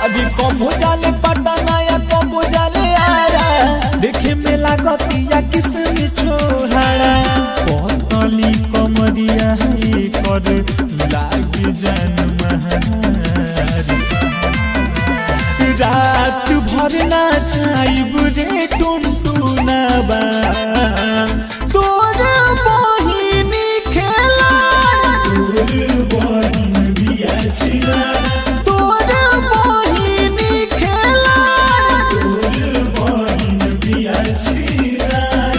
अभी कबो जाले पटना या कबो जाले आरा देखे में लागतिया किसमी छोहाड़ा पतली कमरिया है कर लाग जान महारी रात भर नाचाइब रे टुनटुनाबा तोर बहिनी खेला तोर बहिन बिया छिला तोर बहिनी खेला तोर बहिन बिया छिला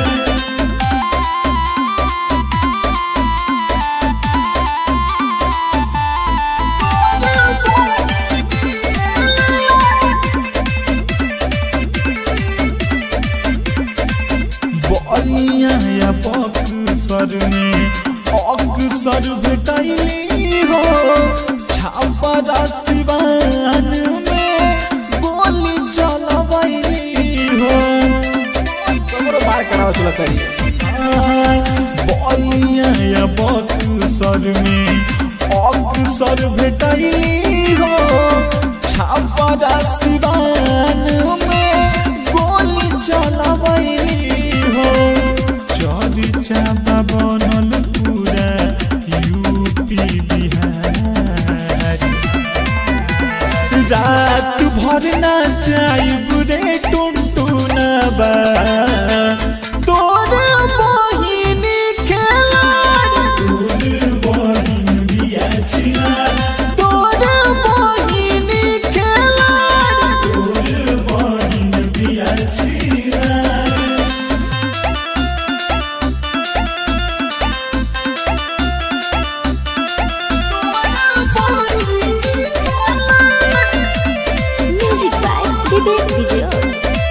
बलिया या बक्सर में अक्सर भेटैली हो छापरा सिवान में गोली चलबैली हो कमरो बार कराओ चलो करिए बलिया या बक्सर में अक्सर भेटैली हो छापरा सिवान में गोली चलबैली हो चर्चा बा बनल पूरा यूपी बिहार रात भर नाचाइब रे टुनटुनबा तोर बहिनी खेला तोर बहिन बिया छिला तोर बहिनी खेला तोर बहिन बिया छिला Music by Vivek Vijay.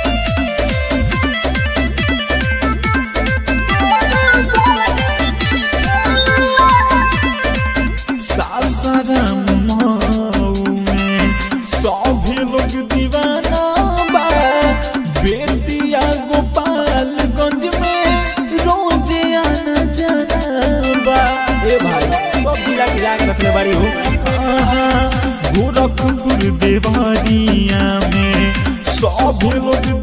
Sasaram Mau में सभी लोग दीवाना बा बेतिया गोपालगंज में रोजे आना जाना बा ए भाई सब गिरा गिरा के रखले बाड़ी हूँ आहा, गोरखपुर देवारिया में सभी लोग